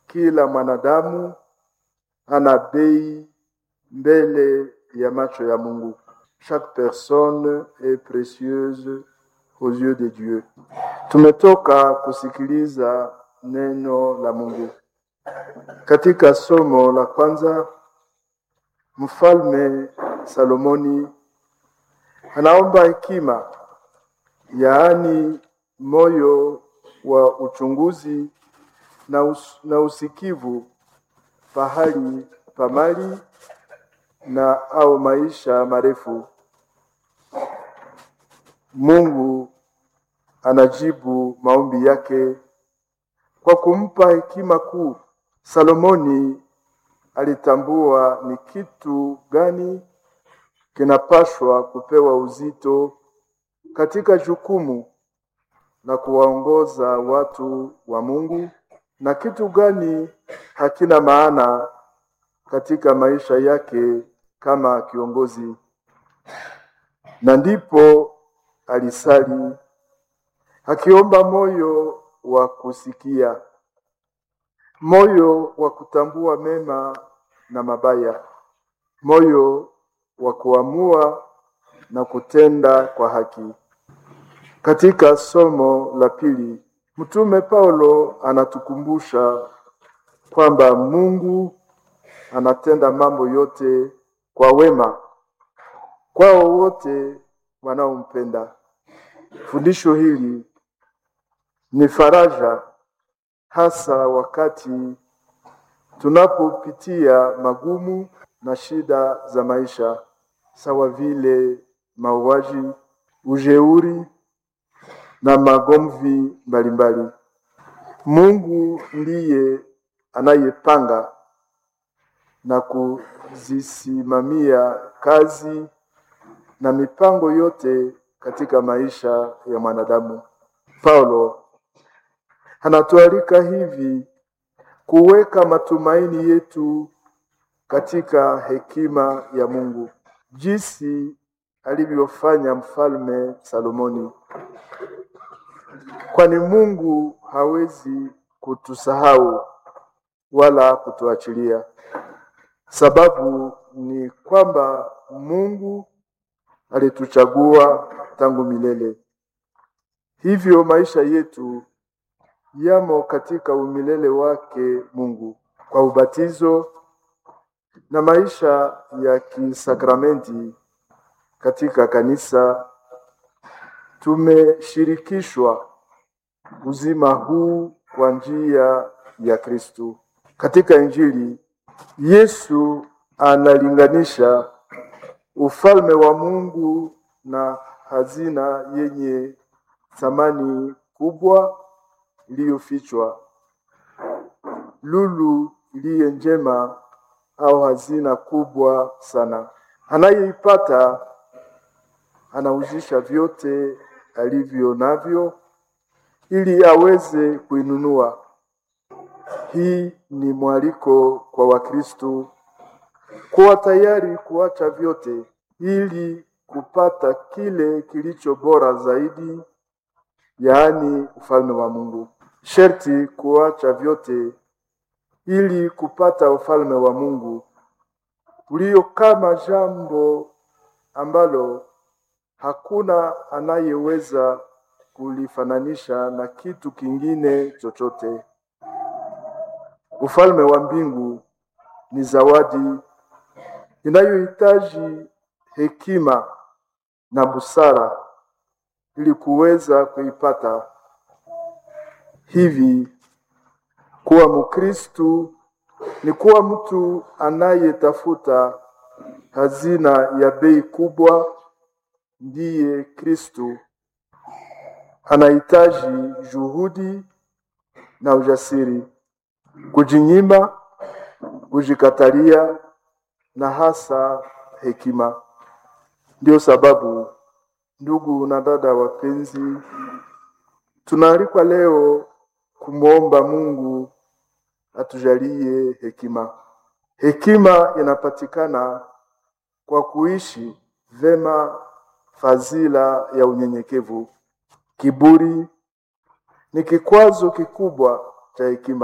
kila mwanadamu ana bei mbele ya macho ya Mungu. Chaque personne est précieuse aux yeux de Dieu. Tumetoka kusikiliza neno la Mungu. Katika somo la kwanza, Mfalme Salomoni anaomba hekima, yaani moyo wa uchunguzi na, us na usikivu pahali pa mali na au maisha marefu. Mungu anajibu maombi yake kwa kumpa hekima kuu. Salomoni alitambua ni kitu gani kinapashwa kupewa uzito katika jukumu la kuwaongoza watu wa Mungu na kitu gani hakina maana katika maisha yake kama kiongozi. Na ndipo alisali akiomba moyo wa kusikia, moyo wa kutambua mema na mabaya, moyo wa kuamua na kutenda kwa haki. Katika somo la pili, Mtume Paulo anatukumbusha kwamba Mungu anatenda mambo yote kwa wema kwao wote wanaompenda. Fundisho hili ni faraja hasa wakati tunapopitia magumu na shida za maisha, sawa vile mauaji, ujeuri na magomvi mbalimbali. Mungu ndiye anayepanga na kuzisimamia kazi na mipango yote katika maisha ya mwanadamu. Paulo anatualika hivi kuweka matumaini yetu katika hekima ya Mungu, jinsi alivyofanya mfalme Salomoni, kwani Mungu hawezi kutusahau wala kutuachilia. Sababu ni kwamba Mungu alituchagua tangu milele. Hivyo maisha yetu yamo katika umilele wake Mungu kwa ubatizo na maisha ya kisakramenti katika kanisa. Tumeshirikishwa uzima huu kwa njia ya Kristu. Katika Injili Yesu analinganisha ufalme wa Mungu na hazina yenye thamani kubwa iliyofichwa, lulu iliye njema au hazina kubwa sana. Anayeipata anauzisha vyote alivyo navyo ili aweze kuinunua. Hii ni mwaliko kwa Wakristo kuwa tayari kuacha vyote ili kupata kile kilicho bora zaidi, yaani ufalme wa Mungu. Sherti kuacha vyote ili kupata ufalme wa Mungu ulio kama jambo ambalo hakuna anayeweza kulifananisha na kitu kingine chochote. Ufalme wa mbingu ni zawadi inayohitaji hekima na busara ili kuweza kuipata. Hivi kuwa Mkristu ni kuwa mtu anayetafuta hazina ya bei kubwa, ndiye Kristu. Anahitaji juhudi na ujasiri, kujinyima, kujikatalia na hasa hekima. Ndio sababu ndugu na dada wapenzi, tunaalikwa leo kumwomba Mungu atujalie hekima. Hekima inapatikana kwa kuishi vema fadhila ya unyenyekevu. Kiburi ni kikwazo kikubwa cha hekima.